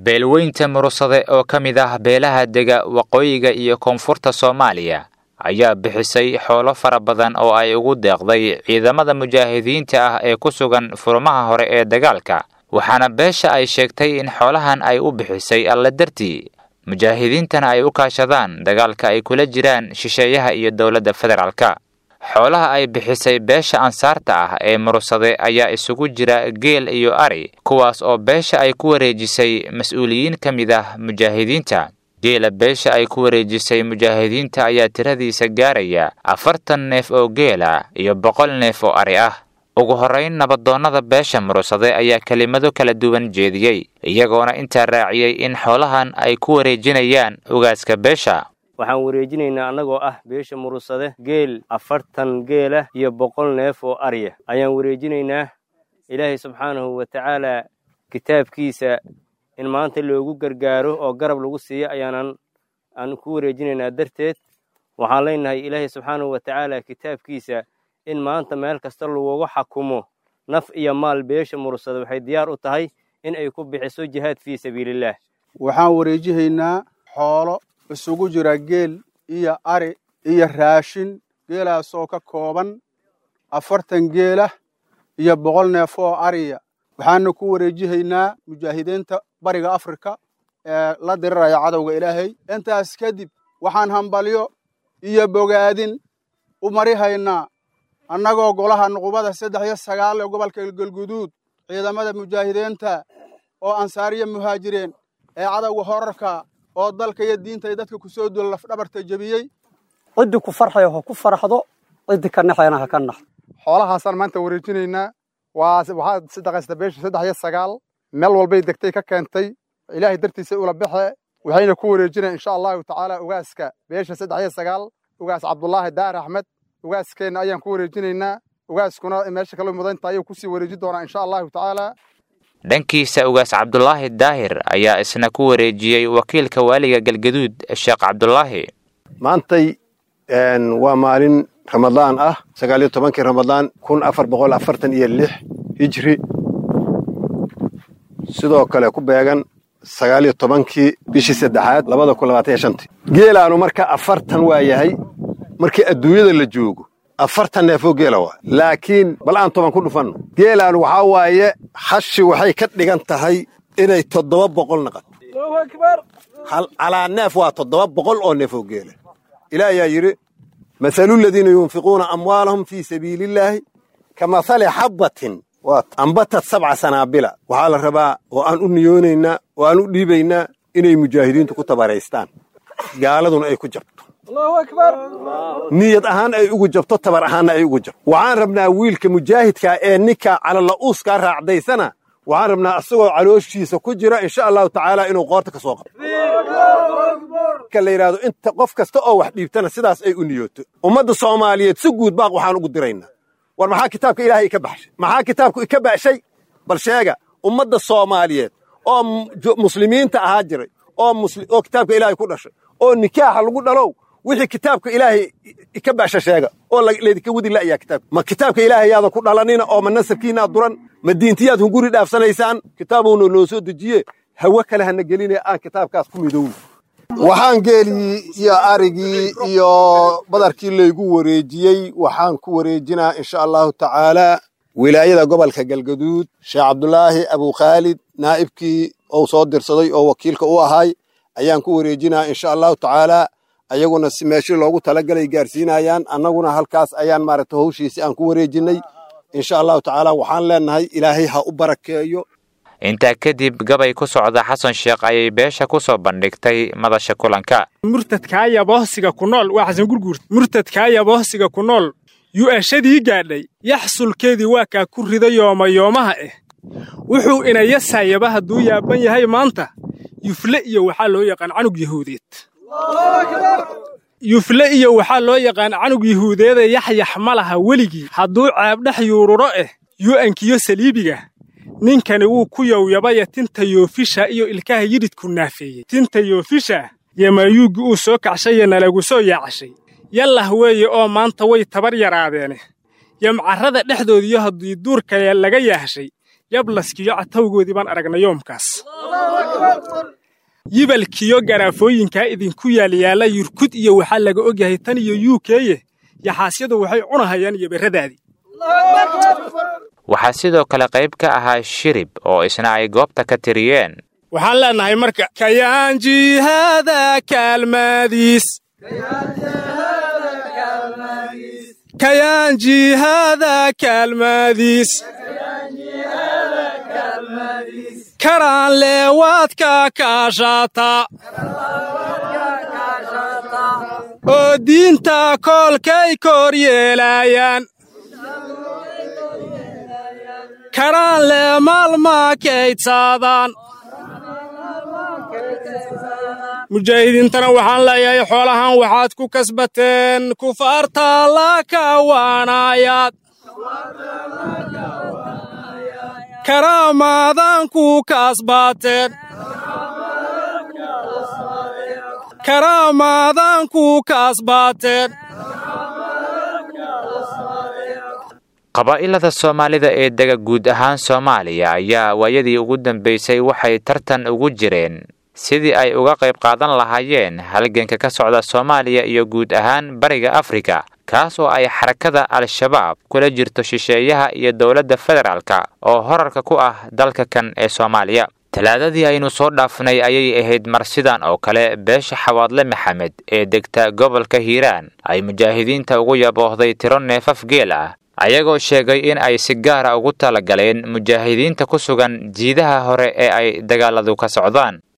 beelweynta murusade oo ka mid ah beelaha dega waqooyiga iyo koonfurta soomaaliya ayaa bixisay xoolo fara badan oo ay ugu deeqday ciidamada mujaahidiinta ah ee ku sugan furmaha hore ee dagaalka waxaana beesha ay sheegtay in xoolahan ay u bixisay alle dartii mujaahidiintana ay u kaashadaan dagaalka ay kula jiraan shisheeyaha iyo dowladda federaalka xoolaha ay bixisay beesha ansaarta ah ee murusade ayaa isugu jira geel iyo ari kuwaas oo beesha ay ku wareejisay mas-uuliyiin ka mid ah mujaahidiinta geela beesha ay ku wareejisay mujaahidiinta ayaa tiradiisa gaaraya afartan neef oo geela iyo boqol neef oo ari ah ugu horrayn nabadoonnada beesha murusade ayaa kelimado kala duwan jeediyey iyagoona intaa raaciyey in xoolahan ay ku wareejinayaan ugaaska beesha waxaan wareejinaynaa annagoo ah beesha murusade geel afartan geelah iyo boqol neef oo arya ayaan wareejinaynaa ilaahay subxaanahu wa tacaalaa kitaabkiisa in maanta loogu gargaaro oo garab lagu siiyo ayaanan aan ku wareejinaynaa darteed waxaan leenahay ilaahay subxaanahu wa tacaala kitaabkiisa in maanta meel kasta lagugu xakumo naf iyo maal beesha murusade waxay diyaar u tahay in ay ku bixiso jihaad fii sabiilillaah waxaan wareejihaynaa xoolo isugu jira geel iyo ari iyo raashin geelaasoo ka kooban afartan geelah iyo boqol neef oo ariya waxaana ku wareejihaynaa mujaahidiinta bariga afrika ee la diriraya cadowga ilaahay intaas kadib waxaan hambalyo iyo bogaadin u marihaynaa annagoo golaha nuqubada saddex iyo sagaal ee gobolka galguduud ciidamada mujaahidiinta oo ansaariya muhaajireen ee cadowga horarka oo dalka iyo diinta iyo dadka kusoo duula lafdhabarta jebiyey ciddii ku farxaya ha ku farxdo ciddii ka naxayana ha ka naxdo xoolahaasaan maanta wareejinaynaa waa waxaa sadaqaysta beesha saddex iyo sagaal meel walbay degtay ka keentay ilaahay dartiisa ula baxe waxayna ku wareejinayan insha allahu tacaala ugaaska beesha saddex iyo sagaal ugaas cabdulaahi daar axmed ugaaskeenna ayaan ku wareejinaynaa ugaaskuna meesha kala mudanta ayuu kusii wareeji doonaa insha allahu tacaala dhankiisa ugaas cabdulaahi daahir ayaa isna ku wareejiyey wakiilka waaliga galgaduud sheekh cabdulaahi maantay waa maalin ramadaan ah sagaal iyo tobankii ramadaan kun afar boqol afartan iyo lix hijri sidoo kale ku beegan sagaal iyo tobankii bishii saddexaad labada kun labaatan iyo shantii geelaanu marka afartan waa yahay markii adduunyada la joogo afartan neefoo geela waa laakiin bal aan toban ku dhufanno geelaanu waxaa waaye hashi waxay ka dhigan tahay inay toddoba boqol naqato calaa neef waa toddoba boqol oo neefoo geela ilaah ayaa yidhi mahalu ladiina yunfiquuna amwaalahum fii sabiili illaahi ka mahali xabbatin ambatad sabca sanaabila waxaa la rabaa oo aan u niyoonaynaa oo aan u dhiibaynaa inay mujaahidiintu ku tabaraystaan gaaladuna ay ku jabto niyad ahaan ay ugu jabto tabar ahaanna ay ugu jabto waxaan rabnaa wiilka mujaahidkaa ee ninka calala'uuskaa raacdaysana waxaan rabnaa asagoo calooshiisa ku jira insha allahu tacaala inuu qoorta ka soo qabto marka la yidhahdo inta qof kasta oo wax dhiibtana sidaas ay u niyooto ummadda soomaaliyeed si guud baaq waxaan ugu diraynaa war maxaa kitaabka ilaahay ika baxshay maxaa kitaabku ika baxshay bal sheega ummadda soomaaliyeed oo muslimiinta ahaa jiray oo kitaabka ilaahay ku dhashay oo nikaaxa lagu dhalow wixii kitaabka ilaahay ka baasha sheega oo laydinka wadi la'yaa kitaabka ma kitaabka ilaahay yaada ku dhalanina oo ma nasabkiinaad duran ma diintiyaad hunguri dhaafsanaysaan kitaabuuna noo soo dejiye hawe kale hana geline aan kitaabkaas ku midowno waxaan geelii iyo arigii iyo badarkii laygu wareejiyey waxaan ku wareejinaa insha allahu tacaalaa wilaayada gobolka galgaduud sheekh cabdulaahi abukhaalid naa'ibkii ou soo dirsaday oo wakiilka u ahay ayaan ku wareejinaa insha allahu tacaalaa ayaguna si meeshii loogu talagalay gaarsiinayaan annaguna halkaas ayaan maaragta hawshiisi aan ku wareejinnay insha allahu tacaala waxaan leennahay ilaahay ha u barakeeyo intaa kadib gabay ku socda xasan sheekh ayay beesha ku soo bandhigtay madasha kulanka murtadkaaya bohsiga ku nool waa xasan gurguur murtadkaaya bohsiga ku nool yu'ashadii gaadhay yaxsulkeedii waa kaa ku rida yoomayoomaha ah wuxuu inayasaayaba hadduu yaaban yahay maanta yufle iyo waxaa loo yaqaan canug yahuudeed yufle iyo waxaa loo yaqaan canug yahuudeeda yaxyax ma laha weligii hadduu ceebdhex yuururo ah yu'ankiyo saliibiga ninkani wuu ku yowyabaya tinta yoofisha iyo ilkaha yidhidku naafeeyey tinta yoofisha yamayuuggi uu soo kacshaye nalagu soo yaacashay yallah weeye oo maanta way tabar yaraadeene yamcarrada dhexdoodiyo haddii duurkale laga yaahshay yablaskiyo catawgoodii baan aragnay yoomkaas yibalkiyo garaafooyinkaa idinku yaalyaalla yurkud iyo waxaa laga ogyahay tan iyo yu keye yaxaasyadu waxay cunahayaan iyo berradaadii waxaa sidoo kale qayb ka ahaa shirib oo isna ay goobta ka tiriyeen waxaan leenahay marka kayaan jihaada kaalmaadiis kayaan jihaada kaalmaadiis karaan leewaadka kaashaata oo diinta koolkay kor yeelaayaan karaan lee maalmaa kaydsaadaan mujaahidiintana waxaan leeyahay xoolahan waxaad ku kasbateen kufaarta la kawaanayaad karaamaadan ku kasbaateen karaamaadan ku kasbaateen qabaa'ilada soomaalida ee dega guud ahaan soomaaliya ayaa waayadii ugu dambaysay waxay tartan ugu jireen sidii ay uga qayb qaadan lahaayeen halganka ka socda soomaaliya iyo guud ahaan bariga afrika kaas oo ay xarakada al-shabaab kula jirto shisheeyaha iyo dowladda federaalka oo horarka ku ah dalka kan ee soomaaliya talaadadii aynu soo dhaafnay ayay ahayd mar sidan oo kale beesha xawaadle maxamed ee degta gobolka hiiraan ay mujaahidiinta ugu yaboohday tiro neefaf geel ah ayagoo sheegay in ay si gaara ugu talagaleen mujaahidiinta ku sugan jiidaha hore ee ay dagaaladu ka socdaan